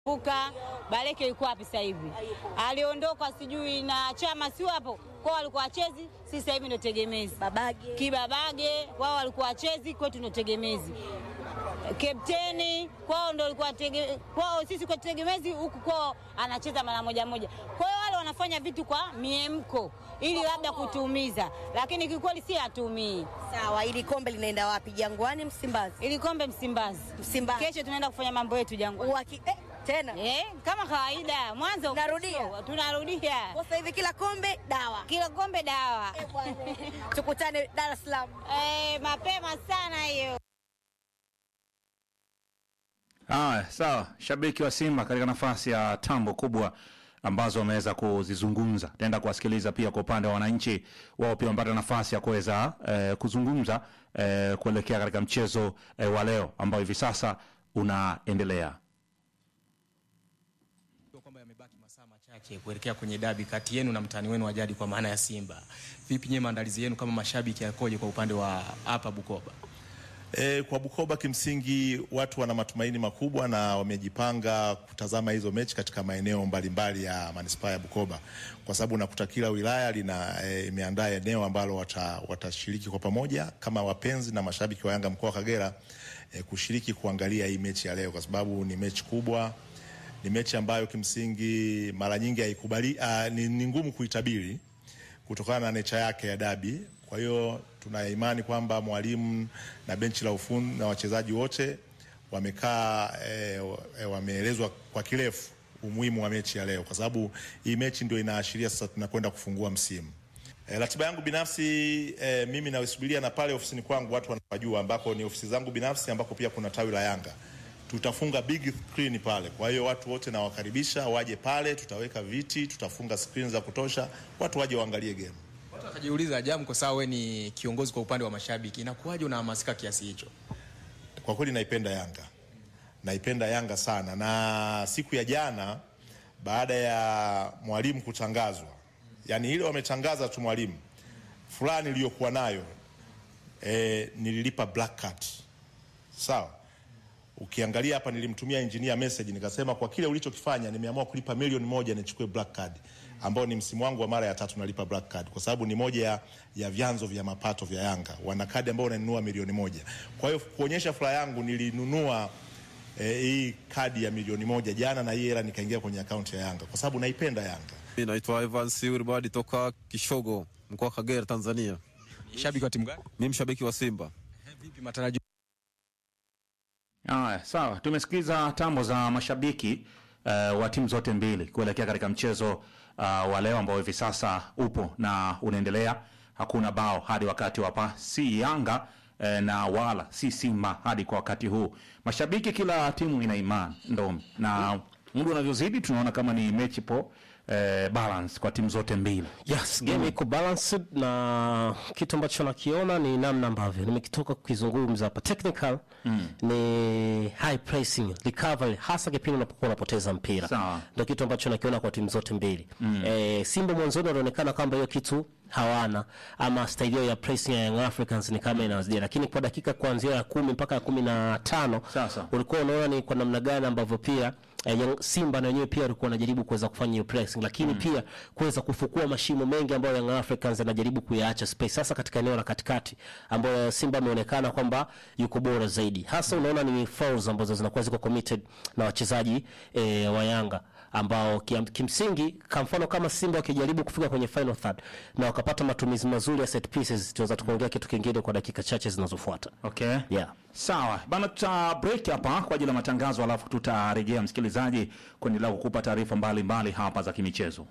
Puka Baleke yuko wapi sasa hivi? Aliondoka sijui na chama si hapo kwao, walikuwa wachezi, si sasa hivi ndio tegemezi. Babage. Kibabage wao walikuwa wachezi, kwetu ndio tegemezi. Kapteni kwao ndio alikuwa tege, kwao sisi kwa tegemezi, huku kwao anacheza mara moja moja. Kwa hiyo wale wanafanya vitu kwa miemko ili labda kutuumiza, lakini kikweli si hatumii. Sawa, ili kombe linaenda wapi? Jangwani, Msimbazi? Ili kombe Msimbazi. Msimbazi. Kesho tunaenda kufanya mambo yetu Jangwani. Uwaki, eh, tena Eh, kama kawaida mwanzo Tunarudia? tunarudia kwa sasa hivi kila kombe dawa. kila kombe dawa Eh, bwana. Tukutane Dar es Salaam. eh, mapema sana hiyo. Haya, sawa. Shabiki wa Simba katika nafasi ya tambo kubwa ambazo wameweza kuzizungumza, taenda kuwasikiliza pia kwa upande wa wananchi wao, pia wamepata nafasi ya kuweza eh, kuzungumza eh, kuelekea katika mchezo eh, wa leo ambao hivi sasa unaendelea. kwamba yamebaki masaa machache kuelekea kwenye dabi kati yenu na mtani wenu wa jadi kwa maana ya Simba. Vipi nyewe maandalizi yenu kama mashabiki yakoje kwa upande wa hapa Bukoba? E, kwa Bukoba kimsingi watu wana matumaini makubwa na wamejipanga kutazama hizo mechi katika maeneo mbalimbali ya manispaa ya Bukoba, kwa sababu nakuta kila wilaya lina e, imeandaa eneo ambalo wata, watashiriki kwa pamoja kama wapenzi na mashabiki wa Yanga mkoa wa Kagera e, kushiriki kuangalia hii mechi ya leo, kwa sababu ni mechi kubwa, ni mechi ambayo kimsingi mara nyingi haikubali, ah, ni, ni ngumu kuitabiri kutokana na necha yake ya dabi. Kwa hiyo tuna imani kwamba mwalimu na benchi la ufundi na wachezaji wote wamekaa e, wameelezwa kwa kirefu umuhimu wa mechi ya leo, kwa sababu hii mechi ndio inaashiria sasa tunakwenda kufungua msimu. E, ratiba yangu binafsi e, mimi naisubiria na pale ofisini kwangu watu wanapajua, ambako ni ofisi zangu binafsi, ambako pia kuna tawi la Yanga tutafunga big screen pale. Kwa hiyo watu wote nawakaribisha waje pale, tutaweka viti, tutafunga screen za kutosha, watu waje waangalie game. Watu wakajiuliza Jam, kwa sababu wewe ni kiongozi kwa upande wa mashabiki, inakuwaje unahamasika kiasi hicho? Kwa kweli naipenda Yanga, naipenda Yanga sana, na siku ya jana baada ya mwalimu kutangazwa, yani ile wametangaza tu mwalimu fulani iliyokuwa nayo e, nililipa black card sawa. Ukiangalia hapa nilimtumia engineer message nikasema, kwa kile ulichokifanya nimeamua kulipa milioni moja nichukue black card, ambao ni msimu wangu wa mara ya tatu nalipa black card, kwa sababu ni moja ya, ya vyanzo vya mapato vya Yanga. Wana kadi ambao unanunua milioni moja. Kwa hiyo kuonyesha furaha yangu nilinunua eh, hii kadi ya milioni moja jana, na hii hela nikaingia kwenye akaunti ya Yanga kwa sababu naipenda Yanga. Mimi naitwa Evans Wilbard toka Kishogo, mkoa wa Kagera, Tanzania. Shabiki wa timu gani? Mimi mshabiki wa Simba. Vipi matarajio Haya, sawa. Tumesikiza tambo za mashabiki uh, wa timu zote mbili kuelekea katika mchezo uh, wa leo ambao hivi sasa upo na unaendelea. Hakuna bao hadi wakati wapa, si Yanga eh, na wala si Simba hadi kwa wakati huu. Mashabiki, kila timu ina imani ndomi, na muda unavyozidi tunaona kama ni mechi po eh, balance kwa timu zote mbili. Yes, game iko balanced na kitu ambacho nakiona ni namna ambavyo nimekitoka kukizungumza hapa technical ni high pressing recovery, hasa kipindi unapokuwa unapoteza mpira, Sawa. ndio kitu ambacho nakiona kwa timu zote mbili eh, Simba mwanzoni wanaonekana kwamba hiyo kitu hawana ama staili yao ya pressing ya Young Africans ni kama inawazidia, lakini kwa dakika kuanzia ya kumi mpaka ya kumi na tano Sasa. ulikuwa unaona ni kwa namna gani ambavyo pia eh, Young- Simba na wenyewe pia walikuwa wanajaribu kuweza kufanya hiyo pressing, lakini pia kuweza kufukua mashimo mengi ambayo Young Africans anajaribu kuyaacha space, hasa katika eneo la katikati ambayo Simba ameonekana kwamba yuko bora zaidi. Hasa unaona ni fouls ambazo zinakuwa ziko committed na wachezaji eh, wa Yanga ambao kim, kimsingi kwa mfano kama Simba wakijaribu kufika kwenye final third na wakapata matumizi mazuri ya set pieces, tunaweza tukaongea kitu kingine kwa dakika chache zinazofuata. Okay. Yeah. Sawa bana, tuta break hapa kwa ajili ya matangazo, alafu tutarejea msikilizaji kuendelea kukupa taarifa mbalimbali hapa za kimichezo.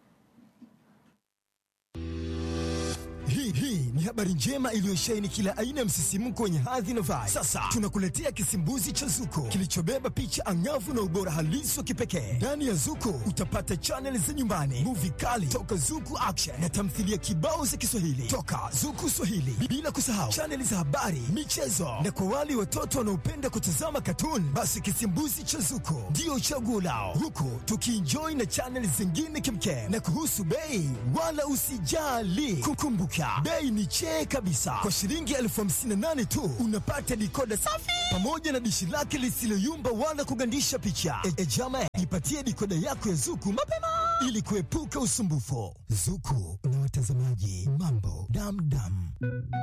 Hii hii ni habari njema iliyosheheni kila aina ya msisimko wenye hadhi na vibe. Sasa tunakuletea kisimbuzi cha Zuko kilichobeba picha angavu na ubora halisi wa kipekee. Ndani ya Zuko utapata chaneli za nyumbani, muvi kali toka Zuku Action na tamthilia kibao za Kiswahili toka Zuku Swahili, bila kusahau chaneli za habari, michezo na kwa wale watoto wanaopenda kutazama katuni, basi kisimbuzi cha Zuko ndio chaguo lao, huku tukienjoy na chaneli zingine kimkem. Na kuhusu bei, wala usijali, kukumbuka Bei ni chee kabisa. Kwa shilingi elfu hamsini na nane tu unapata dikoda safi pamoja na dishi lake lisiloyumba wala kugandisha picha. E, e jama, ipatie dikoda yako ya Zuku mapema ili kuepuka usumbufu. Zuku na watazamaji mambo damdam.